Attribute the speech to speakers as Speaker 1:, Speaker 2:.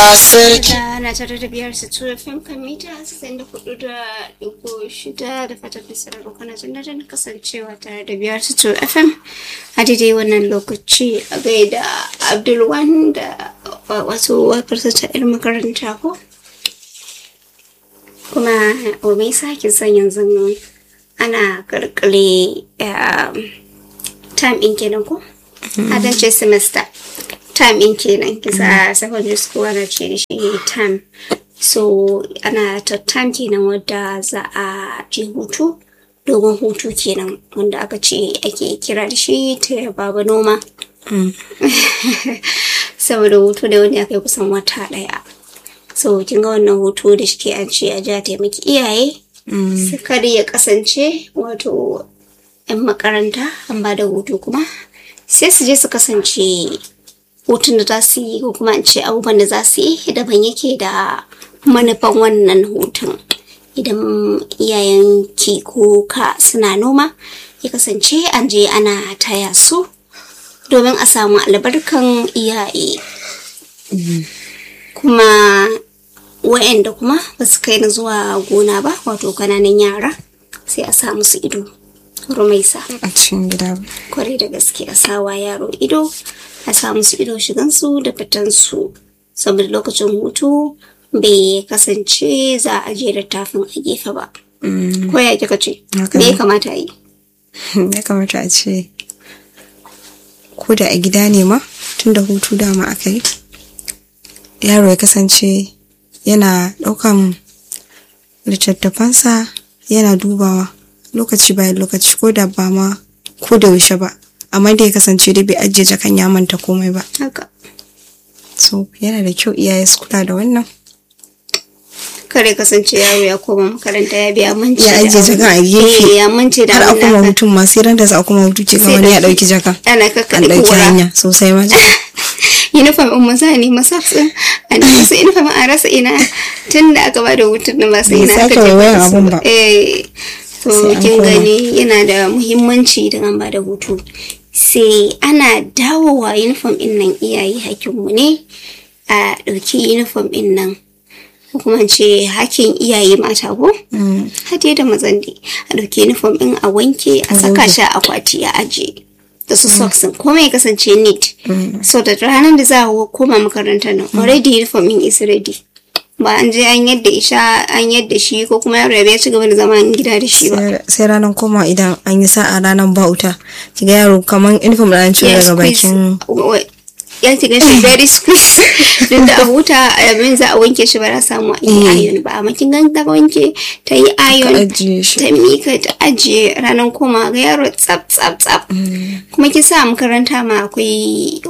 Speaker 1: sarki
Speaker 2: na tare da biyar su tura fim kan mita sassan da hudu da dubu shida da fatan da sarar kana jin daɗin kasancewa tare da biyar su tura fm a daidai wannan lokaci a gaida abdulwan da wasu wakar ta yar makaranta ko kuma o me yasa kin san yanzu ana karkare time ɗin kenan ko a ce semester time in kenan kisa secondary school ana ce da shi time so ana ta time kenan wadda za a je hutu dogon hutu kenan wanda aka ce ake kira da shi ta baba noma saboda hutu da wanda aka yi kusan wata daya so kin ga wannan hutu da shi an ce a ja taimaki iyaye su kada ya kasance wato 'yan makaranta an ba da hutu kuma sai su je su kasance hutun da za su yi ko kuma in ce abubuwan da za su yi daban yake da manufan wannan hutun idan iyayen ki ko ka suna noma ya kasance an je ana taya su domin a samu albarkan iyaye kuma wa'anda kuma ba su kai na zuwa gona ba wato kananan yara sai a sa musu ido rumaisa
Speaker 1: a cikin gida
Speaker 2: kwarai da gaske a sawa yaro ido a sa musu ido shigansu da fitansu saboda lokacin hutu bai kasance za a je da tafin a gefe ba ko ya kika ce me ya kamata a yi
Speaker 1: ya kamata a ce ko da a gida ne ma tun da hutu dama aka yi yaro ya kasance yana ɗaukan littattafansa yana dubawa lokaci bayan lokaci ko da ba ma ko da yaushe ba amma da ya kasance dai bai ajiye jakan ya manta komai ba
Speaker 2: haka
Speaker 1: so yana da kyau iyaye su kula da wannan
Speaker 2: kare kasance yaro ya koma makaranta ya biya manci
Speaker 1: ya ajiye jakan a gefe
Speaker 2: ya manci da
Speaker 1: har a
Speaker 2: abin da
Speaker 1: kuma
Speaker 2: aka-
Speaker 1: mutum ma sai ran da za a kuma hutu ce ga wani ya ɗauki jakan
Speaker 2: ana
Speaker 1: an
Speaker 2: kakkaɗe
Speaker 1: ɗauki
Speaker 2: kura
Speaker 1: hanya sosai ma
Speaker 2: uniform in maza ne masafin a nemi su uniform a rasa ina tun da aka bada hutun na masu
Speaker 1: Bai
Speaker 2: ina
Speaker 1: sake
Speaker 2: aka je
Speaker 1: waiwayan
Speaker 2: da su
Speaker 1: abun ba.
Speaker 2: eh to
Speaker 1: Sai an
Speaker 2: kin
Speaker 1: koma.
Speaker 2: gani yana da muhimmanci idan an bada hutu sai ana dawowa uniform din nan iyaye hakinmu ne a ɗauki uniform din nan ko kuma in ce hakin iyaye mata ko hade da mazan dai a ɗauki uniform din a wanke a saka shi a akwati a ajiye da su socks din komai ya kasance neat so da ranar da za a koma makarantar nan already uniform din is ready ba an je an yadda isha an yadda shi ko kuma yaro ya ci gaba da zaman gida da shi ba
Speaker 1: Sai- sai ranar koma idan an yi sa'a ranar ba wuta kiga yaro kamar uniform da an ciro
Speaker 2: Yes,
Speaker 1: daga
Speaker 2: squeeze.
Speaker 1: bakin
Speaker 2: Wa- ya ci gashi very squeeze don da a huta abin za a wanke shi ba za a samu a yi iron ba amma kin gan ta wanke ta yi iron
Speaker 1: ajiye shi
Speaker 2: ta mika ta ajiye ranar koma ga yaro tsaf tsaf tsaf kuma kin sa a makaranta ma akwai